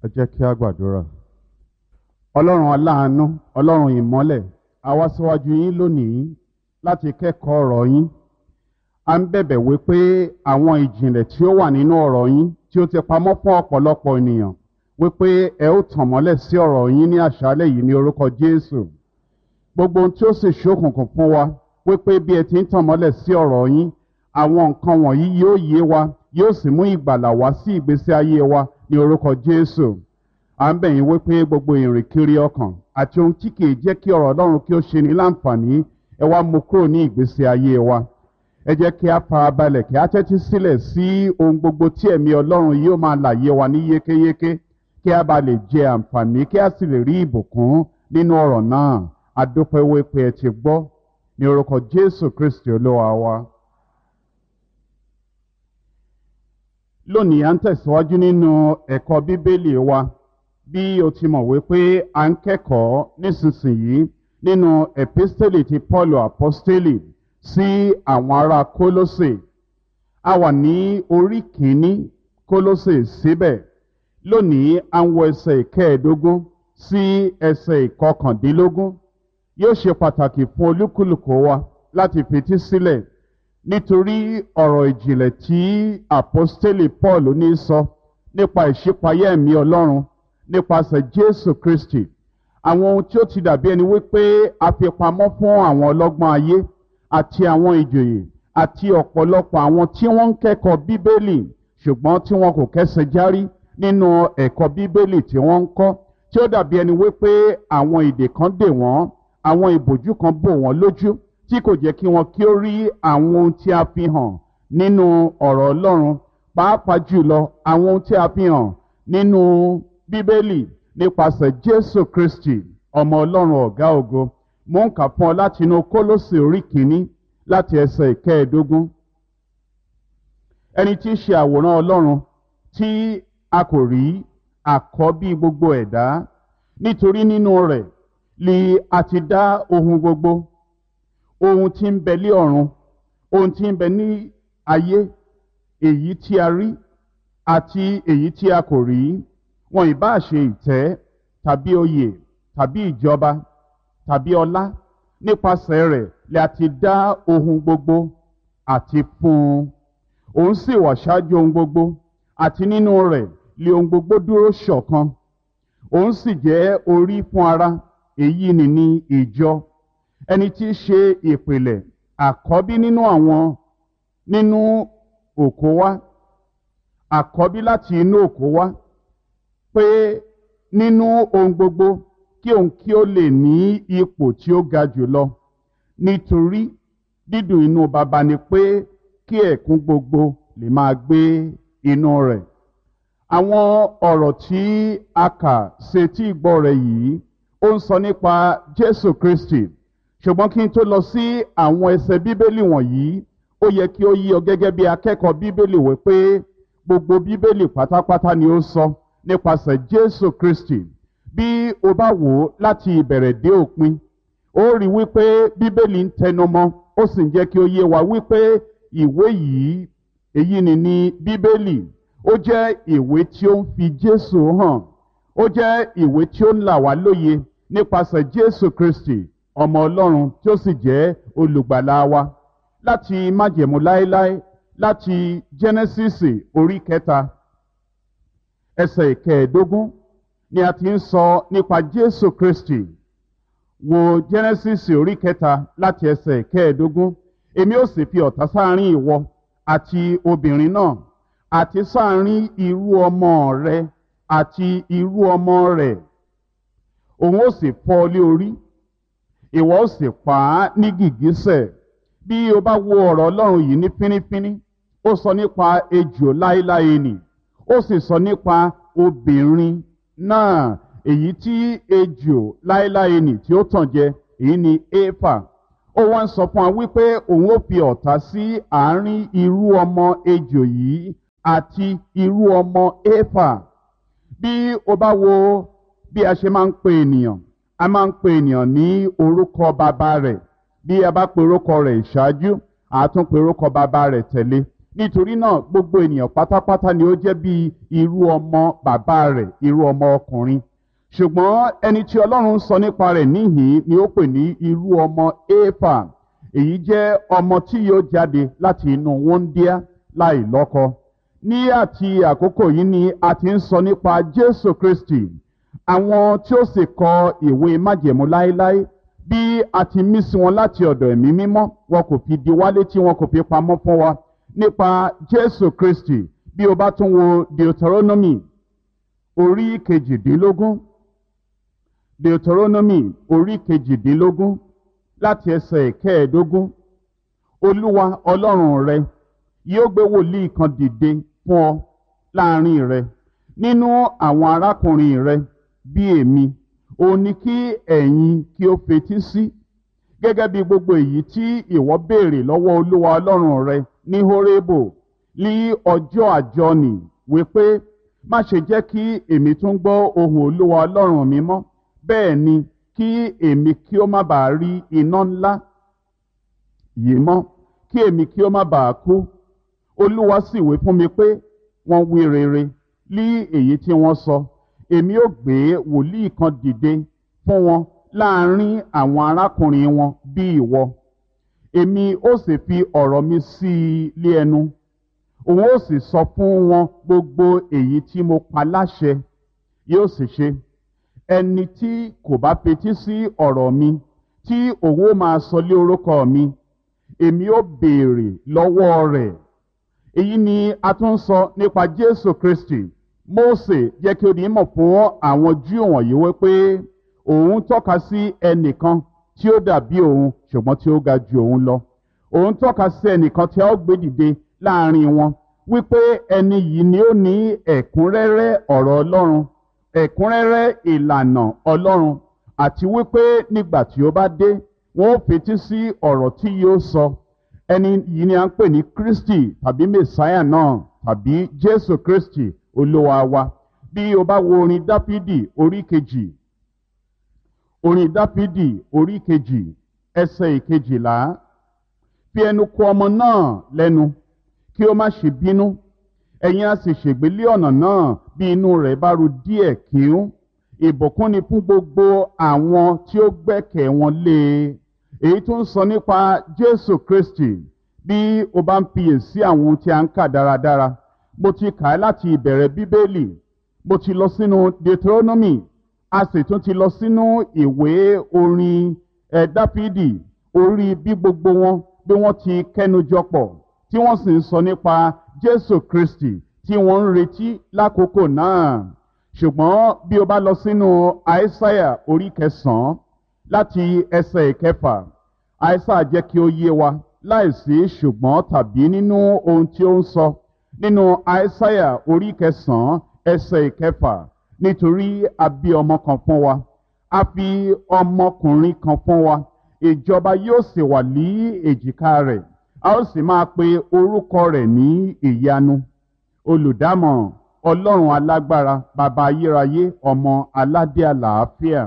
ẹ jẹ́ kí a gbàdúrà. ọlọ́run aláàánú ọlọ́run ìmọ́lẹ̀ a wá síwájú yín lónìí láti kẹ́kọ̀ọ́ ọ̀rọ̀ yín. a ń bẹ̀bẹ̀ wí pé àwọn ìjìnlẹ̀ tí ó wà nínú ọ̀rọ̀ yín tí ó ti pamọ́ fún ọ̀pọ̀lọpọ̀ ènìyàn wípé ẹ ó tàn mọ́lẹ̀ sí ọ̀rọ̀ yín ní àṣálẹ̀ yìí ní orúkọ Jésù. gbogbo ohun tí ó sì ṣókùnkùn fún wa wípé bí ẹ ti ń tàn mọ́lẹ̀ sí ọ̀rọ̀ yín àwọn nǹkan wọ̀nyí yóò yé wa yóò sì mú ìgbàlà wá sí ìgbésí ayé wa ní orúkọ Jésù à ń bẹ̀ yín wípé gbogbo ìrìn kiri ọkàn àti ohun tí kìí jẹ́ kí ọ̀rọ̀ Ọlọ́run kí ó ṣe ní láǹfààní ẹ wá mú kúrò ní ìgbésí ayé wa ẹ jẹ́ kí a farabalẹ̀ kí a tẹ́tí sílẹ̀ sí ohun gbogbo tí ẹ̀mí Ọlọ́run yóò máa làyé wa ní yékéyéké kí a bá lè jẹ àǹfààní kí a sì lè rí ìbùkún nínú ọ̀rọ̀ náà a dúpẹ́ wípé ẹ ti gbọ́ ní orúkọ Jésù Kristi Olúwa wa. lónìí à ń tẹ̀síwájú nínú ẹ̀kọ́ bíbélì wa bí o ti mọ̀ wípé à ń kẹ́kọ̀ọ́ nísinsìnyí nínú epistele ti Paul apostoli sí àwọn ará Kólósè a wà ní orí kìíní Kólósè síbẹ̀ lónìí à ń wọ ẹsẹ̀ ìkẹẹ̀ẹ́dógún sí ẹsẹ̀ ìkọkàndínlógún yóò ṣe pàtàkì fún olúkúlùkù wa láti fetí sílẹ̀ nítorí ọ̀rọ̀ ìjìnlẹ̀ tí àpọ́stélì Paul ní sọ nípa ìṣípayá ẹ̀mí Ọlọ́run nípasẹ̀ Jésù Kristi àwọn ohun tí ó ti dàbí ẹni wípé a fi pamọ́ fún àwọn ọlọ́gbọ́n ayé àti àwọn ìjòyè àti ọ̀pọ̀lọpọ̀ àwọn tí wọ́n ń kẹ́kọ̀ọ́ Bíbélì ṣùgbọ́n tí wọn kò kẹ́sẹ̀ járí nínú ẹ̀kọ́ Bíbélì tí wọ́n ń kọ́ tí ó dàbí ẹni wípé àwọn ìdè kan dè wọ́n àwọn ìbòjú kan bò wọ́n lójú tí kò jẹ́ kí wọn kí ó rí àwọn ohun tí a fi hàn nínú ọ̀rọ̀ Ọlọ́run pàápàá jùlọ àwọn ohun tí a fi hàn nínú Bíbélì nípasẹ̀ Jésù Kristi ọmọ Ọlọ́run ọ̀gá ògo mò ń kà fún ọ láti inú Kólósè orí kìíní láti ẹsẹ̀ ìkẹẹ̀ẹ́dógún ẹni tí í ṣe àwòrán Ọlọ́run tí a kò rí àkọ́bí gbogbo ẹ̀dá nítorí nínú rẹ̀ li a ti dá ohun gbogbo ohun tí ń bẹ lé ọ̀run ohun tí ń bẹ ní ayé èyí tí a rí àti èyí tí a kò rí wọn ìbá ṣe ìtẹ́ tàbí oyè tàbí ìjọba tàbí ọlá nípasẹ̀ rẹ̀ lè a ti dá ohun gbogbo àti fún un òun sì wà ṣáájú ohun gbogbo àti nínú rẹ̀ lè ohun gbogbo dúró ṣọ̀kan òun sì jẹ́ orí fún ara èyí ni ní ìjọ ẹni tí í ṣe ìpìlẹ̀ àkọ́bí nínú àwọn nínú òkó wá àkọ́bí láti inú òkó wá pé nínú ohun gbogbo kí òun kí ó lè ní ipò tí ó ga jùlọ nítorí dídùn inú baba ni pé kí ẹ̀kún gbogbo lè máa gbé inú rẹ̀ àwọn ọ̀rọ̀ tí a kà sétí ìgbọ́ rẹ̀ yìí ó ń sọ nípa Jésù Kristi ṣùgbọ́n kí n tó lọ sí àwọn ẹsẹ̀ bíbélì wọ̀nyí ó yẹ kí ó yí ọ gẹ́gẹ́ bí akẹ́kọ̀ọ́ bíbélì wí pé gbogbo bíbélì pátápátá ni ó sọ nípasẹ̀ Jésù Kristi bí o bá wò ó láti ìbẹ̀rẹ̀ dé òpin ó rí wípé bíbélì ń tẹnumọ́ ó sì ń jẹ́ kí ó yé wa wípé ìwé yìí èyí ni ní bíbélì ó jẹ́ ìwé tí ó ń fi Jésù hàn ó jẹ́ ìwé tí ó ń là wá lóye nípasẹ̀ Jésù Kristi ọmọ ọlọ́run tí ó sì jẹ́ olùgbàlà wa láti májẹ̀mú láéláé láti jẹ́nẹ́sísì orí kẹta ẹsẹ̀ ìkẹẹ̀ẹ́dógún ni a ti ń sọ nípa jésù kristi wo jẹ́nẹ́sísì orí kẹta láti ẹsẹ̀ ìkẹẹ̀ẹ́dógún èmi ó sì fi ọ̀tá sáàrin ìwọ àti obìnrin náà àti sáàrin irú ọmọ rẹ àti irú ọmọ rẹ̀ òun ó sì fọ́ ọ lé orí ìwọ ó sì pa á ní gìgísẹ̀ bí o bá wo ọ̀rọ̀ ọlọ́run yìí ní fínífíní ó sọ nípa ejò láéláé nì ó sì sọ nípa obìnrin náà èyí tí ejò láéláé nì tí ó tàn jẹ èyí ni éfà ó wá ń sọ fún wa wípé òun ó fi ọ̀tá sí àárín irú ọmọ ejò yìí àti irú ọmọ éfà bí o bá wo bí a ṣe máa ń pe ènìyàn a máa ń pe ènìyàn ní orúkọ bàbá rẹ̀ bí a bá pe orúkọ rẹ̀ ìṣáájú a tún pe orúkọ bàbá rẹ̀ tẹ̀lé nítorí náà gbogbo ènìyàn pátápátá ni ó jẹ́ bí irú ọmọ bàbá rẹ̀ irú ọmọ ọkùnrin ṣùgbọ́n ẹni tí ọlọ́run sọ nípa rẹ̀ níhìn ni ó pè ní irú ọmọ éfà èyí jẹ́ ọmọ tí yóò jáde láti inú wọ́ndíá láì lọ́kọ ní àti àkókò yìí ni a ti ń sọ nípa jésù kristi àwọn tí ó sì kọ ìwé májẹ̀mú láéláé bí a ti mí sí wọn láti ọ̀dọ̀ ẹ̀mí mímọ́ wọn kò fi di wálé tí wọn kò fi pamọ́ fún wa nípa jésù kristi bí o bá tún wo deuteronomy orí kejìdínlógún deuteronomy orí kejìdínlógún láti ẹsẹ̀ kẹẹ̀ẹ́dógún olúwa ọlọ́run rẹ yóò gbé wòlíì kan dìde fún ọ láàrin rẹ nínú àwọn arákùnrin rẹ bí èmi òun ni kí ẹ̀yin kí ó fetí sí gẹ́gẹ́ bí gbogbo èyí tí ìwọ béèrè lọ́wọ́ olúwa ọlọ́run rẹ ní horebo ní ọjọ́ àjọnì wípé má ṣe jẹ́ kí èmi tún gbọ́ ohùn olúwa ọlọ́run mi mọ́ bẹ́ẹ̀ ni kí èmi kí ó má bàa rí iná ńlá yìí mọ́ kí èmi kí ó má bàa kú olúwa sì wí fún mi pé wọ́n wí rere lí èyí tí wọ́n sọ èmi ó gbé wòlíì kan dìde fún wọn láàrin àwọn arákùnrin wọn bí ìwọ èmi ó sì fi ọ̀rọ̀ mi sí i lé ẹnu òun ó sì sọ fún wọn gbogbo èyí tí mo pa láṣẹ yóò sì ṣe ẹni tí kò bá fetí sí ọ̀rọ̀ mi tí òun ó máa sọ lé orúkọ mi èmi ó béèrè lọ́wọ́ rẹ̀ èyí ni a tún sọ nípa jésù kristi mose jẹ́ kí o ní mọ̀ fún àwọn júù wọ̀nyí wípé òun tọ́ka sí ẹnìkan tí ó dàbí òun ṣùgbọ́n tí ó ga ju òun lọ òun tọ́ka sí ẹnìkan tí a ó gbé dìde láàrin wọn wípé ẹni yìí ni ó ní ẹ̀kúnrẹ́rẹ́ ọ̀rọ̀ ọlọ́run ẹ̀kúnrẹ́rẹ́ ìlànà ọlọ́run àti wípé nígbà tí ó bá dé wọn ó fetí sí ọ̀rọ̀ tí yóò sọ ẹni yìí ni a ń pè ní kristi tàbí messiah náà tàbí jésù kristi olúwa wa bí o bá wo orin dáfídì orí kejì orin dáfídì orí kejì ẹsẹ̀ ìkejìlá fi ẹnu kò ọmọ náà lẹ́nu kí ó má ṣe bínú ẹ̀yin a sì ṣègbélé ọ̀nà náà bí inú rẹ̀ bá ru díẹ̀ kíún ìbùkún ni fún gbogbo àwọn tí ó gbẹ́kẹ̀ wọn lé e èyí tó ń sọ nípa jésù kristi bí o bá ń fiyèsí àwọn ohun tí a ń kà dáradára mo ti kà á láti ìbẹ̀rẹ̀ bíbélì mo ti lọ sínú deuteronomy a sì tún ti lọ sínú ìwé orin ẹ̀ dáfídì orí bí gbogbo wọn bí wọ́n ti kẹ́nujọ pọ̀ tí wọ́n sì ń sọ nípa jésù kristi tí wọ́n ń retí lákòókò náà ṣùgbọ́n bí o bá lọ sínú àìsáyà orí kẹsàn-án láti ẹsẹ̀ ìkẹfà àìsáyà jẹ́ kí ó yé wa láìsí ṣùgbọ́n tàbí nínú ohun tí ó ń sọ nínú àìsáyà orí kẹsàn-án ẹsẹ̀ ìkẹfà nítorí a bí ọmọ kan fún wa a fi ọmọkùnrin kan fún wa ìjọba yóò sì wà ní èjìká rẹ̀ a ó sì máa pe orúkọ rẹ̀ ní ìyanu olùdámọ̀ràn ọlọ́run alágbára bàbá ayérayé ọmọ aládé àlàáfíà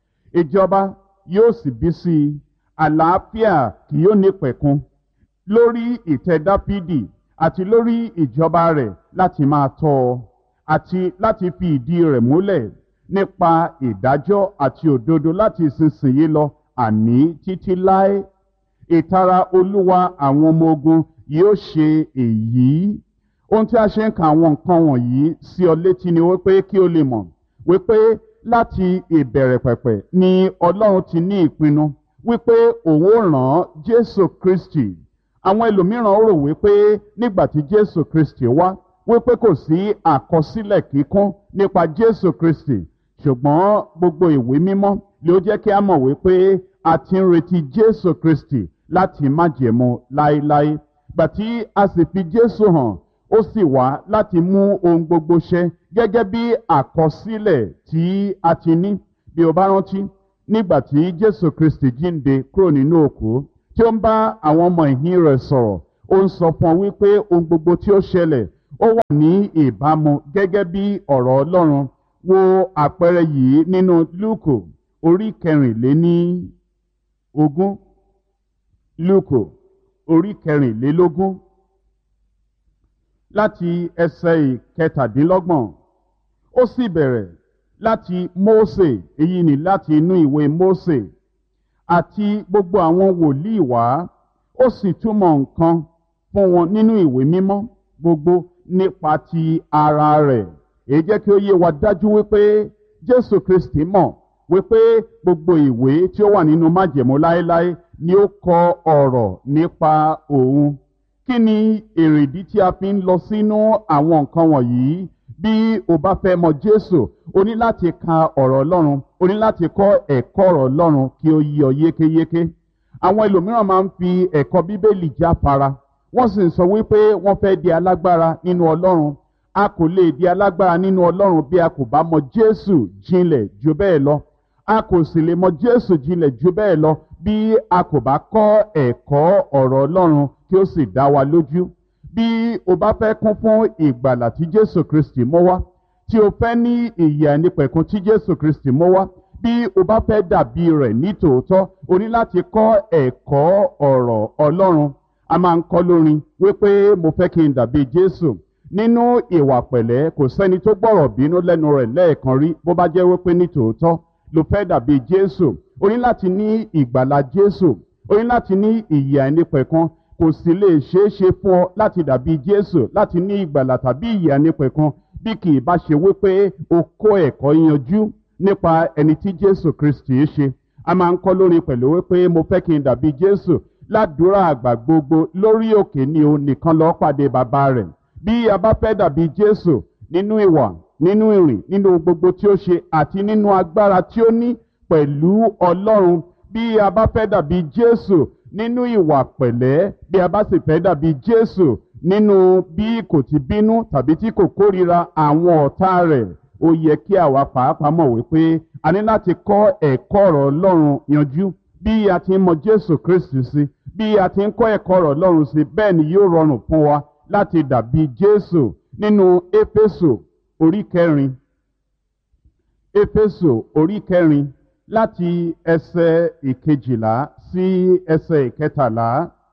ìjọba yóò sì bí sí i àlàáfíà kì yóò ní pẹ̀kun lórí ìtẹ́ dáfídì àti lórí ìjọba rẹ̀ láti máa tọ́ ọ àti láti fi ìdí rẹ̀ múlẹ̀ nípa ìdájọ́ àti òdodo láti ìsinsìnyí lọ àní títí láé ìtara olúwa àwọn ọmọ ogun yóò ṣe èyí ohun tí a ṣe ń ka àwọn nǹkan wọ̀nyí sí ọ létí ni wípé kí o lè mọ̀ wípé láti ìbẹ̀rẹ̀ pẹ̀pẹ̀ ni ọlọ́run ti ní ìpinnu wípé òun ó ràn jésù kristi àwọn ẹlòmíràn rò wípé nígbà tí jésù kristi wá wípé kò sí àkọsílẹ̀ kíkún nípa jésù kristi ṣùgbọ́n gbogbo ìwé mímọ́ ló jẹ́ kí a mọ̀ wípé a ti ń retí jésù kristi láti májẹ̀mú láéláé gbàtí a sì fi jésù hàn ó sì wá láti mú ohun gbogbo ṣẹ gẹ́gẹ́ bí àkọsílẹ̀ tí a ti ní bí o bá rántí nígbà tí jésù kristi jíǹde kúrò nínú òkú tí ó ń bá àwọn ọmọ ìhín rẹ̀ sọ̀rọ̀ ó ń sọ fún ọ wípé ohun gbogbo tí ó ṣẹlẹ̀ ó wà ní ìbámu gẹ́gẹ́ bí ọ̀rọ̀ ọlọ́run wo àpẹẹrẹ yìí nínú lúùkù orí kẹrìnléní ogún lúùkù orí kẹrìnlélógún láti ẹsẹ̀ ìkẹtàdínlọ́gbọ̀n ó sì bẹ̀rẹ̀ láti Mósè èyí ni láti inú ìwé Mósè àti gbogbo àwọn wòlíì wá ó sì túmọ̀ nǹkan fún wọn nínú ìwé mímọ́ gbogbo nípa ti ara rẹ̀ èyí jẹ́ kí ó yé wa dájú wípé Jésù Kristi mọ̀ wípé gbogbo ìwé tí ó wà nínú májẹ̀mú láéláé ni ó kọ ọ̀rọ̀ nípa òun kí ni èrèdí tí a fi ń lọ sínú àwọn nǹkan wọ̀nyí bí o bá fẹ́ mọ Jésù o ní láti ka ọ̀rọ̀ Ọlọ́run o ní láti kọ́ ẹ̀kọ́ ọ̀rọ̀ Ọlọ́run kí ó yé ọ yékéyéké àwọn ẹlòmíràn máa ń fi ẹ̀kọ́ Bíbélì jáfara wọ́n sì ń sọ wípé wọ́n fẹ́ di alágbára nínú Ọlọ́run a kò lè di alágbára nínú Ọlọ́run bí a kò bá mọ Jésù jinlẹ̀ jù bẹ́ẹ̀ lọ a kò sì lè mọ Jésù jinlẹ̀ jù bẹ́ẹ̀ lọ bí a kò bá kọ́ ẹ̀kọ́ ọ̀rọ̀ Ọlọ́run kí ó sì dá wa lójú bí o bá fẹ́ kún fún ìgbàlà tí Jésù Kristi mú wá tí o fẹ́ ní ìyè àìnípẹ̀kun tí Jésù Kristi mú wá bí o bá fẹ́ dàbí rẹ̀ ní tòótọ́ o ní láti kọ́ ẹ̀kọ́ ọ̀rọ̀ Ọlọ́run a máa ń kọ́ lórin wípé mo fẹ́ kí n dàbí Jésù nínú ìwà pẹ̀lẹ́ kò sẹ́ni tó gbọ́rọ̀ bínú lẹ́nu rẹ̀ lẹ́ẹ̀kan rí bó bá jẹ́ wípé ní tòótọ́ ló fẹ́ dàbí Jésù o ní láti ní ìgbàlà Jésù o ní láti ní ìyè àìnípẹ̀kun kò sì lè ṣeé ṣe fún ọ láti dàbí Jésù láti ní ìgbàlà tàbí ìyè àìnípẹ̀kun bí kì í bá ṣe wípé o kó ẹ̀kọ́ yanjú nípa ẹni tí Jésù Kristi ṣe a máa ń kọ́ lórin pẹ̀lú wípé mo fẹ́ kí n dàbí Jésù ládùúrà àgbà gbogbo lórí òkè ni o nìkan lọ́ọ́ pàdé bàbá rẹ̀ bí a bá fẹ́ dàbí Jésù nínú ìwà nínú ìrìn nínú gbogbo tí ó ṣe àti nínú agbára tí ó ní pẹ̀lú Ọlọ́run bí a bá fẹ́ dàbí Jésù nínú ìwà pẹ̀lẹ́ bí a bá sì fẹ́ dàbí Jésù nínú bí kò ti bínú tàbí tí kò kórira àwọn ọ̀tá rẹ̀ ó yẹ kí àwa pàápàá mọ̀ wípé a ní láti kọ́ ẹ̀kọ́ ọ̀rọ̀ Ọlọ́run yanjú bí a ti ń mọ Jésù Kristi sí bí a ti ń kọ́ ẹ̀kọ́ ọ̀rọ̀ Ọlọ́run sí bẹ́ẹ̀ ni yóò rọrùn fún wa láti dàbí Jésù nínú Éfésù orí kẹrin Éfésù orí kẹrin láti ẹsẹ̀ ìkejìlá sí ẹsẹ̀ ìkẹtàlá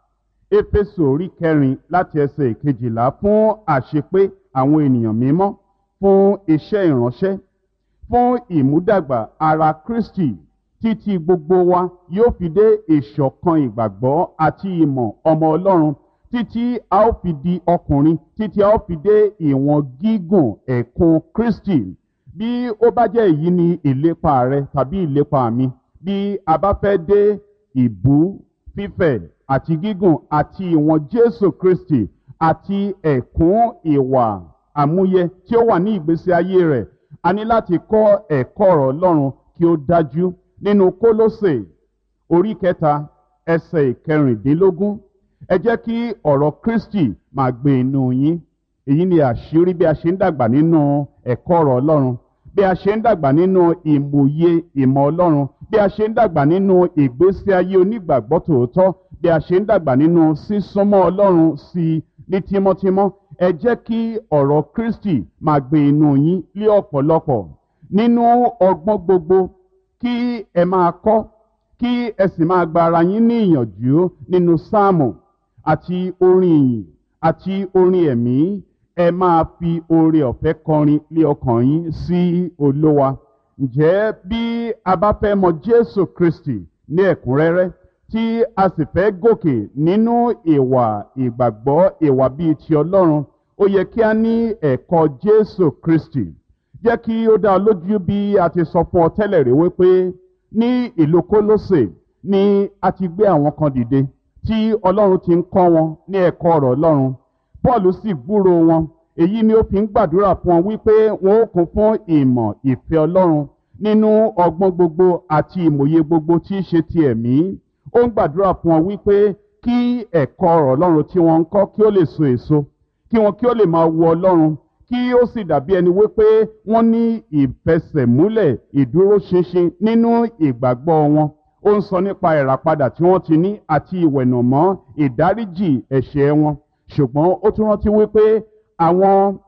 Éfésù orí kẹrin láti ẹsẹ̀ ìkejìlá fún àṣepé àwọn ènìyàn mímọ́ fún iṣẹ́ ìránṣẹ́ fún ìmúdàgbà ara Kristi títí gbogbo wa yóò fi dé ìṣọ̀kan ìgbàgbọ́ àti ìmọ̀ ọmọ Ọlọ́run títí a ó fi di ọkùnrin títí a ó fi dé ìwọ̀n gígùn ẹ̀kún Kristi bí ó bá jẹ́ èyí ni ìlépa rẹ tàbí ìlépa mi bí a bá fẹ́ dé ìbú fífẹ̀ àti gígùn àti ìwọ̀n Jésù Kristi àti ẹ̀kún ìwà àmúyẹ tí ó wà ní ìgbésí ayé rẹ̀ a ní láti kọ́ ẹ̀kọ́ ọ̀rọ̀ Ọlọ́run kí ó dájú nínú Kólósè orí kẹta ẹsẹ̀ ìkẹrìndínlógún ẹ jẹ́ kí ọ̀rọ̀ Kristi máa gbé inú yín èyí ni àṣírí bí a ṣe ń dàgbà nínú ẹ̀kọ́ ọ̀rọ̀ Ọlọ́run bí a ṣe ń dàgbà nínú ìmòye ìmọ̀ Ọlọ́run bí a ṣe ń dàgbà nínú ìgbésí ayé onígbàgbọ́ tòótọ́ bí a ṣe ń dàgbà nínú sísúnmọ́ Ọlọ́run sí i ní tímọ́tímọ́ ẹ jẹ́ kí ọ̀rọ̀ Kristi máa gbé inú yín lé ọ̀pọ̀lọpọ̀ nínú ọgbọ́n gbogbo kí ẹ máa kọ́ kí ẹ sì máa gba ara yín ní ìyànjú nínú sáàmù àti orin ìyìn àti orin ẹ̀mí ẹ máa fi oore ọ̀fẹ́ kọrin lé ọkàn yín sí Olúwa ǹjẹ́ bí a bá fẹ́ mọ Jésù Kristi ní ẹ̀kúnrẹ́rẹ́ tí a sì fẹ́ gòkè nínú ìwà ìgbàgbọ́ ìwà bíi ti Ọlọ́run ó yẹ kí a ní ẹ̀kọ́ Jésù Kristi jẹ́ kí ó dá ọ lójú bí a ti sọ fún ọ tẹ́lẹ̀ rí wípé ní ìlú Kólósè ni a ti gbé àwọn kan dìde tí Ọlọ́run ti ń kọ́ wọn ní ẹ̀kọ́ ọ̀rọ̀ Ọlọ́run Paul sì gbúrò wọn èyí ni ó fi ń gbàdúrà fún wọn wípé wọn ó kún fún ìmọ̀ ìfẹ́ Ọlọ́run nínú ọgbọ́n gbogbo àti ìmòye gbogbo tí í ṣe ti ẹ̀mí ó ń gbàdúrà fún wọn wípé kí ẹ̀kọ́ ọ̀rọ̀ Ọlọ́run tí wọ́n ń kọ́ kí ó lè so èso kí wọn kí ó lè máa wo Ọlọ́run kí ó sì dàbí ẹni wípé wọ́n ní ìfẹsẹ̀múlẹ̀ ìdúróṣinṣin nínú ìgbàgbọ́ wọn ó ń sọ nípa ìràpadà tí wọ́n ti ní àti ìwẹ̀nùmọ́ ìdáríjì ẹ̀ṣẹ̀ wọn ṣùgbọ́n ó tún rántí wípé àwọn